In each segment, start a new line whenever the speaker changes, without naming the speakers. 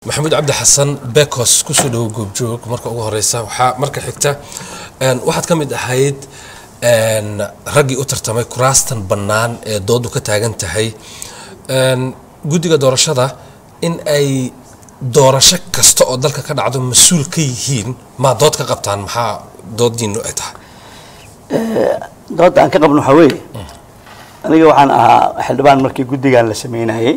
maxamuud cabdi xasan bekos kusoo dhawo goobjoog marka ugu horeysa waxaa marka xigta waxaad ka mid ahayd raggii u tartamay kuraastan bannaan ee doodu ka taagan tahay guddiga doorashada in ay doorasho kasta oo dalka ka dhacdo mas-uul ka yihiin maa dood ka qabtaan maxaa doodiinu ay tahay
doodda aan ka qabno waxaa weeye aniga waxaan ahaa xildhibaan markii guddigan la sameynayey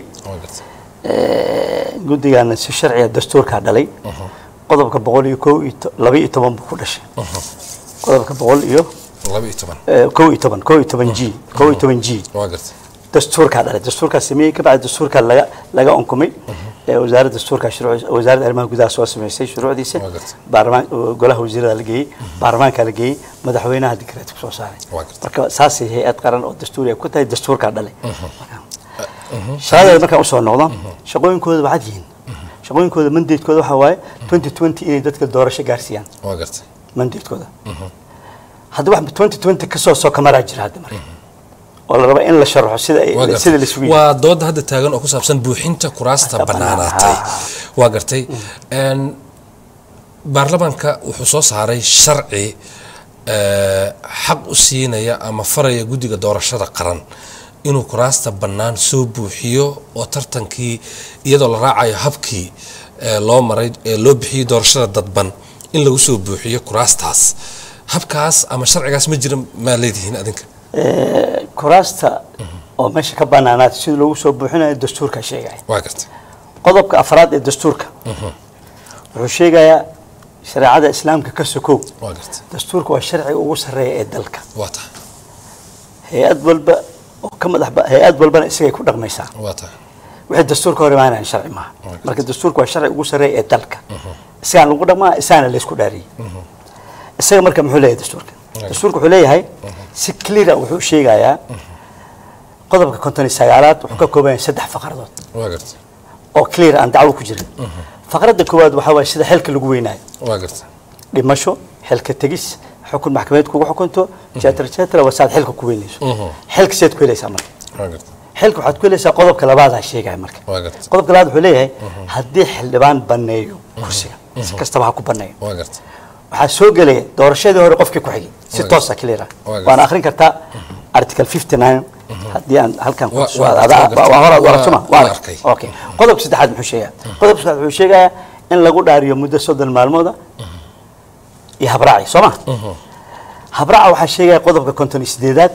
guddigaana si sharciga dastuurkaa dhalay qodobka boqol iyo ko iyo laba iyo toban buu ku dhashay qodobka boqol iyo
laba iyo toban
ko iyo toban ko iyo toban g ko iyo toban g
waa gartay
dastuurkaa dhalay dastuurkaa sameeyey kabacdi dastuurkaa laga laga unkumay wasaaradda dastuurkaa shuruuc wasaaradda arrimaha gudaha soo sameysay shuruucdiisa
Waa gartay.
baarlamaan golaha wasiirada la geeyey baarlamaankaa la geeyey madaxweynaha dikreet ku soo saaray
Waa gartay.
marka saasay hay-ad qaran oo dastuuri ay ku tahay dastuurkaa dhalay shaqadeeda markaan usoo noqdo shaqooyinkooda waxaad yihiin shaqooyinkooda mandatekooda waxaa waaye twenty twenty inay dadka doorasho gaarsiiyaan
waa gartay
mandatekooda hadda wax twenty twenty kasoo soo kamaraa jira hadda marka oo la raba in la sharaxo sida ay-
waa
sida la
gartay
sugi
waa dooda hadda taagan oo ku saabsan buuxinta kuraasta
Kuraasta
bannaanaatay
bannaan,
waa gartay Een, baarlamaanka wuxuu soo saaray sharci ee, xaq u siinaya ama faraya guddiga doorashada qaran inuu kuraasta bannaan soo buuxiyo oo tartankii iyadoo la raacayo habkii ee, loo maray ee loo bixiyey doorashada dadban in lagu soo buuxiyo kuraastaas habkaas ama sharcigaas ma jira maa leedihiin adinka
Eh, kuraasta oo meesha ka banaanaatay sida loogu soo buuxinayo dastuurkaa sheegaya
waa gartay
qodobka afraad ee dastuurka wuxuu sheegayaa shareecada islaamka ka sokow
waa gartay
dastuurka waa sharciga ugu sarreeya ee dalka
waa tahay
hay-ad walba oo ka madax ba- hay-ad walbana isagay ku dhaqmaysaa
waa tahay
wixii dastuurka hor imaanayan sharci maaha marka dastuurka waa sharci ugu sarreeya ee dalka isagaan lagu dhaqmaa isagana laysku dhaariyey isaga marka muxuu leeyahay dastuurka dastuurka wuxuu leeyahay si cleara wuxuu sheegayaa qodobka konton iyo sagaalaad wuxuu ka kooban yahay saddex faqradood
waa gartay
oo clear aan dacwo ku jirin faqradda koowaad waxaa waaye sida xilka lagu weynaayo
waa gartay
dhimasho xilka tegis xukun maxkamadeed kugu xukunto jetra jetra waa saad xilka ku weynayso xilka seed ku helaysaa marka
waa gartay
xilka waxaad ku helaysaa qodobka labaadaa sheegaya marka
waa gartay
qodobka labaad wuxuu leeyahay haddii xildhibaan banneeyo kursiga si kastaba ha ku banneeyo
waa gartay
waxaa soo gelaya doorashadii hore qofkii ku xigay si
Waa
toosa clear ah
Waa
waana akhrin kartaa article 59 haddii aan halkan ku
Waa-
soo
waa-
adaa
waa gartay.
waa hore
Waa-
waa suma
waa
waa
arkay.
okay qodobka saddexaad muxuu sheegaa qodobka saddexaad wuxuu sheegayaa in lagu dhaariyo muddo soddon maalmooda iyo habraaci soo ma habraaca waxaa sheegaya qodobka konton iyo sideedaad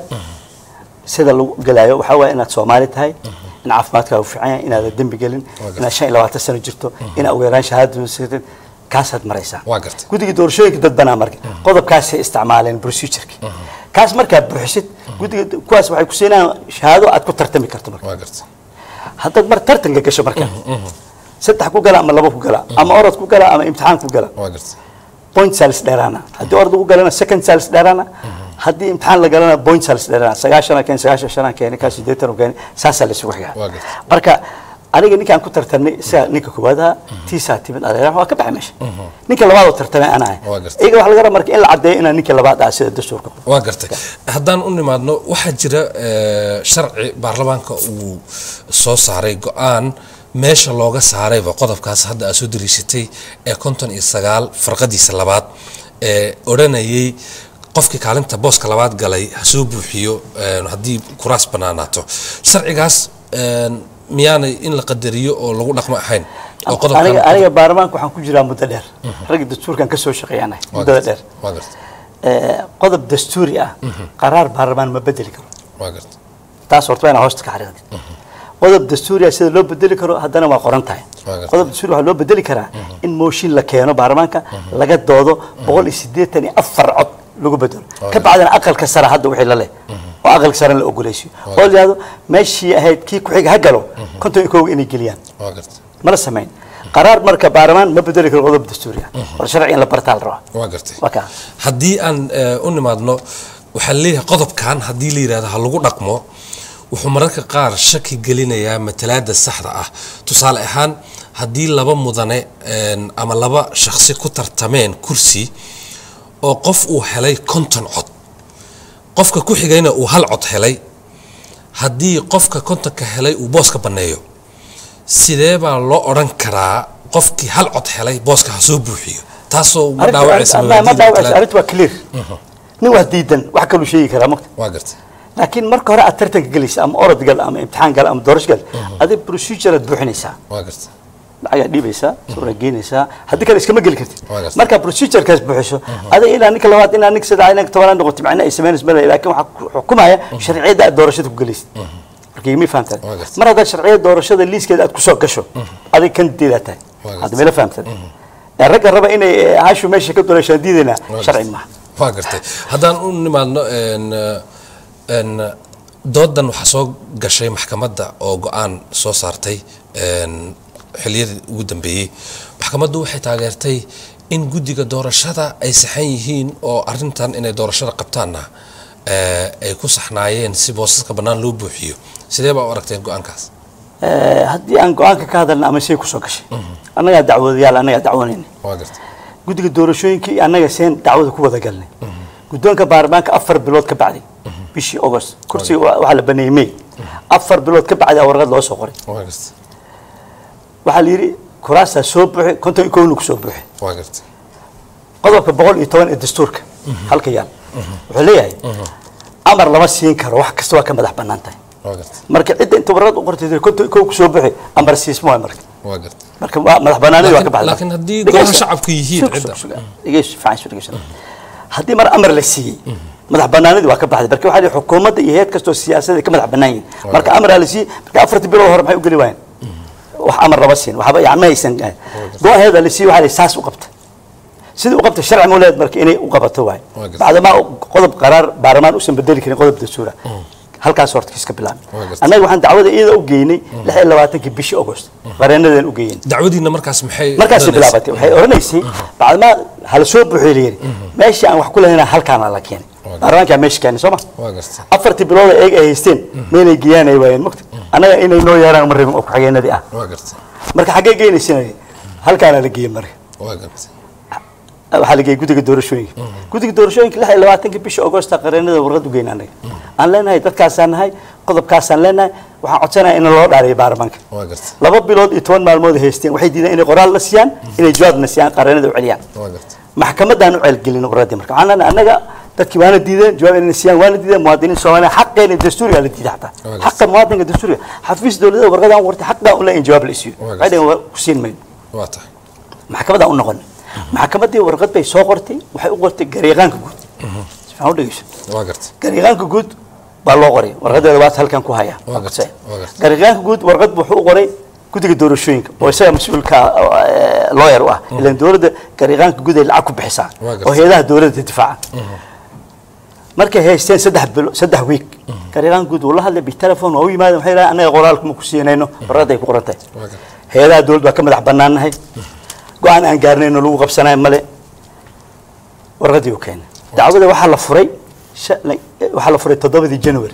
sida lagu gelayo waxaa waaye inaad soomaali tahay in caafimaadkaagu fiican yahay inaadan dembi gelin
gartay.
inaad shan iyo labaatan sano jirto inaad ugu yaraan shahaadada siatid kaasaad maraysaa
Waa gartay.
guddiga doorashooyinka dad banaa marka qodobkaasay isticmaaleen procedureki kaas markaad buuxisid guddiga kuwaas waxay ku siinayaan shahaado aad ku tartami karto marka
waa gartay
haddaad mar tartanka gasho marka saddex ku gala ama laba ku gala ama orod ku gala ama imtixaan ku gala
waa gartay
point salis dheeraana haddii orod ugu galana second salis dheeraana haddii imtixaan la galana point salis dheeraana sagaashana keen sagaashan shana keeni kaa sideetan keeni saasaa la isugu xigaa
Waa gartay.
marka aniga ninkaan ku tartamnay isaga ninka koowaad ahaa tiisaa timid adeera waa ka baxay meesha ninka labaad oo tartamay ana ahay
Waa gartay.
iyaga waxaa laga rabaa marka in la caddeeyo inaan ninka labaad ah sida dastuurka
waa gartay haddaan u nimaadno waxaa jira eh, sharci baarlamaanka uu soo saaray go-aan meesha looga saarayba qodobkaas hadda aad soo dariishatay ee konton iyo sagaal farqadiisa labaad ee odhanayay qofkii kaalinta booska labaad galay ha soo buuxiyo eh, haddii kuraas bannaanaato sharcigaas eh, miyaanay in la qadariyo oo lagu dhaqmo ahayn oo qodobkan
aniga aniga baarlamaanka waxaan ku jiraa muddo dheer ragga dastuurkan ka soo shaqeeyanahay
waa
muddada
gartay,
dheer
waa gartay
Eh, qodob dastuuri ah qaraar baarlamaan ma bedeli karo
waa gartay
taas horta waa inaa hoosta ka xariiqdid qodob dastuuri ah sida loo bedeli karo haddana waa qoran tahay
Waa gartay.
qodob dastuuri waxaa loo bedeli karaa in mooshin la keeno baarlamaanka laga doodo boqol iyo siddeetan iyo afar cod lagu bedelo ka bacdina aqalka sare hadda wixii la leh oo aqalka sare la ogoleysiyo oo la yidhahdo meeshii ahayd kii ku-xiga ha galo konton iyo kooga inay geliyaan
waa gartay
mala samayn qaraar marka baarlamaan ma bedeli karo qodob dastuuri ah war sharci in la bartaa la rabaa
waa gartay
waa kaa
haddii aan eh, u nimaadno waxaa leeyahay qodobkan haddii la yidhahdo ha lagu dhaqmo wuxuu mararka qaar shaki gelinayaa matalaada saxda ah tusaale ahaan haddii laba mudane een, ama laba shakhsi ku tartameen kursi oo qof uu helay konton cod qofka ku xigayna uu hal cod helay haddii qofka kontonka helay uu booska banneeyo sidee baa loo odhan karaa qofkii hal cod helay booska ha soo buuxiyo taasoo ma
Arrinta-
dhaawacaysa
arrinta- ma
mabaadi'da
dhaawacaysa
talaada.
arrinta waa clear nin waa diidan wax kaluu sheegi karaa mogta
waa gartay
laakiin marka hore aad tartanka gelaysa ama orod gal ama imtixaan gal ama doorasho gal adig procedure aad buuxinaysaa
waa gartay
lacagaad dhiibaysaa sawra geynaysaa haddii kale iskama geli kartid
Waa gartay.
markaa procedurekaas buuxiso adiga ilaa ninka labaad ilaa ninka saddex ninka tobanaad noqoto macna ay samaynayso male laakiin waxaa ku xukumaya sharciyadda aad doorashada ku gelaysid marka ma fahamtad
Waa gartay.
mar haddaad sharciyada doorashada liiskeeda aad kusoo gasho adiga kan diidaa tahay
Waa gartay.
hadda meela fahamtad ee ragga raba inay eh, hashu meesha ka doorashaan diidaynaa
Waa
sharci
gartay.
maaha
waa gartay haddaan u nimaadno een, een, doodan waxaa soo gashay maxkamadda oo go-aan soo saartay een, xiliyadii ugu dambeeyey maxkamaddu waxay taageertay in guddiga doorashada ay saxan yihiin oo arrintan inay doorashada qabtaanna eh, ay ku saxnaayeen si boosaska bannaan loo buuxiyo sidee baa u aragteen go-aankaas
Eh, haddii aan go-aanka ka hadalna ama shay kusoo gashay annagaa dacwadayaal annagaa dacwanayna
waa gartay
guddiga doorashooyinka iyo annaga seen dacwada ku wada galnay guddoonka baarlamaanka afar bilood ka bacday bishii august kursiga wa- waxaa la baneeyey may afar bilood ka bacday aa warqad loo soo qoray
waa gartay
waxaa la yidhi kuraastaa soo buuxi konton iyo kowna ku soo buuxi
waa gartay
qodobka boqol iyo toban ee dastuurka halka yaal wuxuu leeyahay amar lama siin karo wax kasta waa ka madax bannaan tahay
waa gartay
marka cidda inta warqad u qortay tiri konton iyo kow ku soo buuxi amar siisma waay marka
waa gartay
marka waa madax banaanidi waa ka
Laakiin-
baxday
laakiin haddii
Dhegeysta.
golaha shacabku yihiin
Sug,
cidda.
sug, sug. Dhegeysta, fiican soo dhegeysta. haddii mar amar la siiyey madax banaanidi waa ka baxday marka waxaa lihi xukuumadda iyo heed kastoo siyaasadda ka madax bannaan yihin marka amaraa la siiyey marka afartii bilood hore maxay u geli waayeen wax amar lama siin waxba yani ma haysan go-aheeda la siiyey waxaa lihi saas u qabta sidii u qabta sharci mauleed marka inay u qabato waay
Waa gartay.
bacdamaa qodob qaraar baarlamaan usan bedeli karin qodob dastuura halkaas horta kiiska bilaabay
Waa gartay.
annaga waxaan dacwada iyada u geynay lix iyo labaatankii bishii august qareenadan u geeyeen
dacwadiina markaas maxay
markaasay
odhanaysay?
bilaabatay waxay odhanaysay bacdamaa hala soo buuxiyo la yidhi meeshii aan wax ku lahayn halkaana la keenay baarlamaankaa meesha keenay soo ma
waa gartay
afartii bilood eeg ay haysteen meelay geeyaan ay waayeen mogta annaga inay noo yeeraan ma rabin oo ku-xigeenadii ah
waa gartay
marka xaggee geenaysina halkaana la geeyey marka
waa gartay
waxaa la geeyey guddiga doorashooyinka guddiga doorashooyinka lix iyo labaatanka bisha augusta qareenada warqad u geyna annaga aan leenahay dadkaasaan nahay qodobkaasaan leenahay waxaan codsanaya in loo dhaariyo baarlamaanka
waa gartay
laba bilood iyo toban maalmood ay haysteen waxay diideen inay qoraal la siiyaan inay jawaabna siiyaan qareenada u celiyaan
waa gartay
maxkamadaan u ceelgelin warradii marka waxaan leenahay annaga dadkii waana diideen jawaab inay siiyaan waana diideen muwaadiniin soomaaliya xaqeena dastuuriga la diiday xataa
Waa
xaqa muwaadinka dastuuriga xafiis dowladda warqadaan qortay xaqaa u leeyahin jawaab la isiiyo
Waa
waxay dhaheen waa ku siin mayno
waa tahay
maxkamadaan u noqon maxkamaddii warqad bay soo qortay waxay u qortay garyaqaanka guud si fiican u dhegeyso
waa gartay
garyaqaanka guud baa loo qoray warqadeeda waad halkan ku haya
Waa gartay, waa gartay.
garyaqaanka guud warqad buu wuxuu u qoray guddiga doorashooyinka oo isaga mas-uulka lawyer u ah ilan dowladda garyaqaanka guud ay lacag ku bixisaa
Waa gartay.
oo hay-adaha dowladda difaaca markay haysteen saddex bilo saddex wiig garyaqaanka guud uu la hadlay bitelephone waa u yimaadeen waxay yidhahdeen annaga qoraalka ma ku siinayno warqadda ay ku qoran tahay
waa gartay
hay-adaha dowladda waa ka madax bannaannahay go-aan aan gaarnayno lagu qabsanayo male warqadii uu keenay dacwada waxaa la furay sha- la- waxaa la furay toddobadii january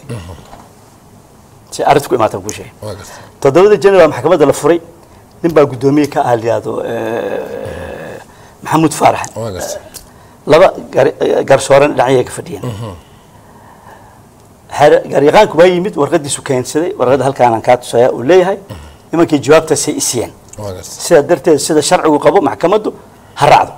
si arrinta ku imaata ku sheegay
waa gartay
toddobadii january baa maxkamadda la furay nin baa guddoomiye ka ah la yihahdo maxamuud faarax
waa gartay
laba gar- garsooran dhinacyay ka fadhiyeen xeer- garyaqaanku waa yimid warqadiisu keensaday warqadda halkaanaan kaa tusaya uu leeyahay nimankii jawaabtaasay isiyeen
waa gartay
sidaa darteed sida sharcigu qabo maxkamaddu ha raacdo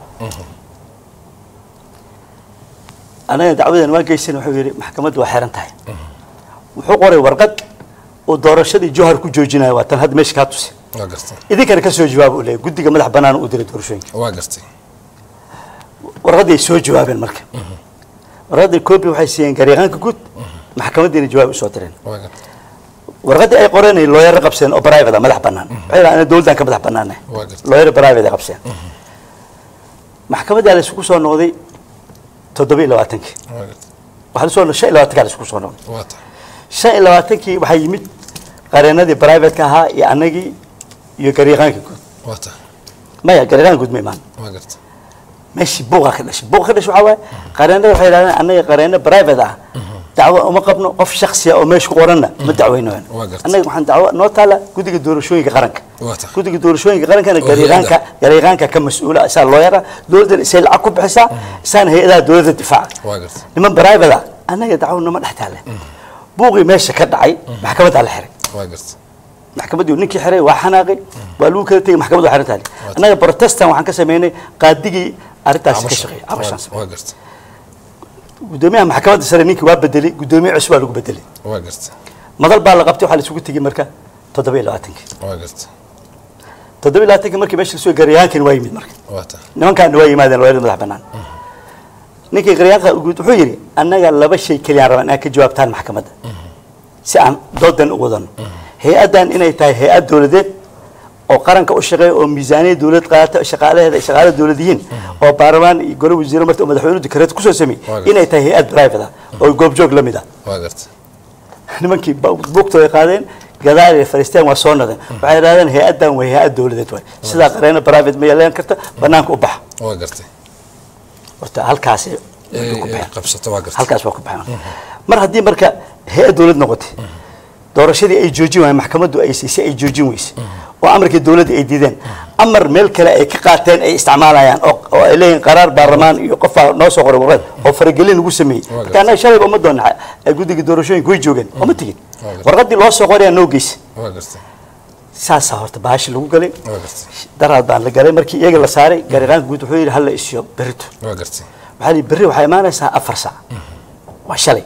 anaga dacwadan waa geysan wuxuu yidhi maxkamaddu waa xiran tahay wuxuu qoray warqad uu doorashadii johar ku joojinayo waa tan hadda meesha kaa tusi
waa gartay
idinkana ka soo jawaab uu leeyahy guddiga madax bannaan u diray doorashooyinka
waa gartay
warqaddii ay soo jawaabeen marka warqaddii copy waxay siiyeen garyaqaanka guud maxkamaddiina jawaab usoo direen
waa gartay
warqaddii ay qoreen ay looyaro qabseen oo private ah madax bannaan waxay yidhahdeen ana dowladdan ka madax bannaanahay
Waa gartay.
looyaro private ay qabseen maxkamaddaa la isugu soo noqday toddoba iyo labaatankii
waa gartay
waxaa la soo noqday shan iyo labaatankaa la isugu soo noqday
waa tahay
shan iyo labaatankii waxaa yimid qareenadii private-ka ahaa iyo annagii iyo garyaqaankii guud
waa tahay
maya garyaqaanka guud ma imaan
waa gartay
meeshii buuqa ka dhashay buuqa ka dhashay waxaa waaye qareenada waxay yidhahdeen annaga qareeno private ah dacwo uma qabno qof shaksiya oo meesha ku qoranna ma dacweynayno
Waa gartay.
annaga waxaan dacwo noo taala guddiga doorashooyinka qaranka
Waa tahay.
guddiga doorashooyinka qarankana
Oo
garyaqaanka
hay-adda.
garyaqaanka ka mas-uula isaa looyara dowladdan isay lacag ku bixisaa isaana hay-adaha dowladda difaaca
waa gartay
niman private ah annaga dacwo nama dhex taale buuqii meesha ka dhacay maxkamaddaa la xiray
waa gartay
maxkamaddii ninkii xiray waa xanaaqay waa lagu kala tegay maxkamaddu waa xiran tahay annaga protestan waxaan ka sameynay qaadigii arrintaasi ka shaqeeyay cabashaan sameeyay
waa garta
gudoomiyaha maxkamadda sare ninkii waa bedelay gudoomiye cusub baa lagu bedelay
waa garta
madal baa la qabtay waxaa la isugu tegey marka toddoba iyo labaatankii
waa garta
toddoba iyo labaatankii markii meesha lasoo gaaryahankani waa yimid marka
waa ta
nimankaana waa yimaadeen waa madax bannaan ninkii qaryaanka guud wuxuu yidhi annaga laba shay keliyaan rabaa inaad ka jawaabtaan maxkamadda si aan doodan u wadano hay-addan inay tahay hay-ad dowladeed oo qaranka u shaqeeya oo miisaaniya dowlad qaata shaqaalaheeda ay shaqaale dowlad yihiin oo baarlamaan iyo gole wasiiro marta oo madaxweynuhu dikareed kusoo sameeyey
Waa gartay.
inay tahay hay-ad private ah oo goobjoog la mid ah
waa garta
nimankii buugta ay qaadeen gadaal ay fariisteen waa soo nadeen waxay yidhahdeen hay-addan way hay-ad dowladeed waay sidaa qareena private ma yeelan karta banaanka u baxa
waa gartay
horta halkaasi
Ee,
ku
ee,
baxeen
qabsato waa garta
halkaas waa ku baxeen mar haddii marka hay-ad dowlad noqotay doorashadii ay joojin waayeen maxkamaddu ay siisay ay joojin weysay oo amarkii dowladda ay diideen amar meel kale ay ka qaateen ay isticmaalayaan oo oo ay leeyihin qaraar baarlamaan iyo qofaa noo soo qoray warqad oo faragelin lagu sameeyey
Waa
marka annaga shalayba uma doona guddiga doorashooyinka way joogeen uma tegin warqaddii loo soo qorayaa noo geysa
waa garta
saasaa horta baashi lagu galay
waa garta
daraad baan la galay markii iyaga la saaray gariqaanka guud wuxuu yidhi halla isiyo berito
waa gartay
waxaa lihi berri waxaa imaanaysaa afar sac waa shalay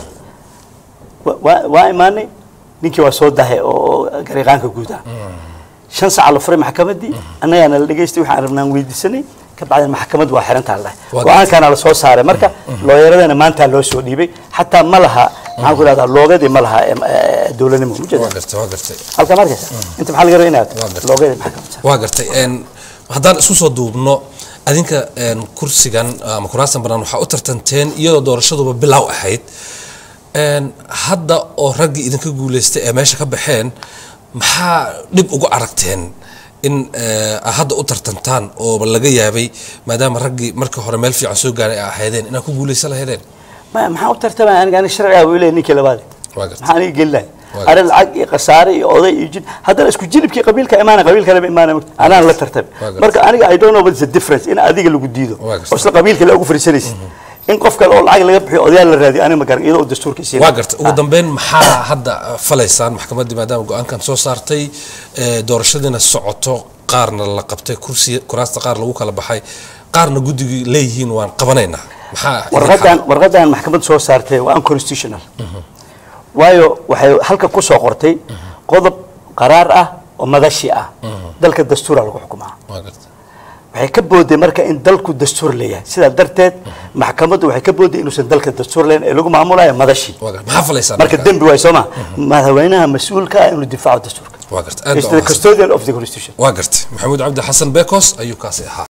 Wa- waa- waa imaanay ninkii waa soo dahay oo gariiqaanka guud ah shan saca la furay maxkamaddii annagaana la dhegaystay waxaan rabnaan weydiisanay ka bacdeen maxkamaddu waa xirantaa la
Waa
go-aankaana la soo saaray marka looyaradana maantaa loo soo dhiibay xataa ma laha maxaan ku ihahdaa loogadii ma laha em, eh, dowladnimo
waa
mujeeda
gartay waa gartay
halka markaysa inta maxaa laga rabaa inaad
Waa gartay.
loogadii maxkamadda
waa gartay een, haddaan isku soo duubno adinka een, kursigan ama kuraastan banaan waxaa u tartanteen iyadoo doorashaduba bilow ahayd een, hadda oo raggii idinka guuleystay ee meesha ka baxeen maxaa dhib ugu aragteen in eh, aad hadda u tartantaan oo laga yaabay maadaama raggii markii hore meel fiican soo gaaray ay ahaydeen inaad ku guuleysan lahaydeen
ma maxaa u tartamaya aniga aniga sharciga buu leeyahay ninkii labaad
Waa gartay.
maxaa aniga gelinaya
Waa
arrin lacag iyo khasaare iyo oday iyo jin haddana isku jilibkii qabiilka imaana qabiil kaleba imaana mogta anaan la tartamay
Waa gartay.
marka aniga i don't know what is the difference in adiga lagu diido
Waa gartay.
oo isla qabiil kale ugu fariisanaysa in qof kale oo lacag laga bixiyo odayaal la raadiyo aniga ma garan iyadoo dastuurka siina
waa gartay ugu dambeyn maxaa hadda falaysaan maxkamaddii maadaama go-aankan soo saartay ee, doorashadiina socoto qaarna la qabtay kursi kuraasta qaar lagu kala baxay qaarna guddigii leeyihiin waan qabanaynaa maxaa
warqadan warqadan maxkamad soo saartay waa unconstitutional waayo waxay halka ku soo qortay qodob qaraar ah oo madashi ah dalka dastuura lagu xukumaa
waa gartay
waxay ka booday marka in dalku dastuur leeyahay sidaa darteed maxkamaddu waxay ka booday inuusan dalka dastuur leeyahin ee lagu maamulayo madashii
waa gartay maxaa falaysaan
marka dembi waay soo ma madaxweynaha mas-uulka ah inuu difaaco dastuurka
waa gartay aad
is
baa
the
u mahadsan.
custodian of the constitution
waa gartay maxamuud cabdi xasan bekos ayuu kaasi ahaa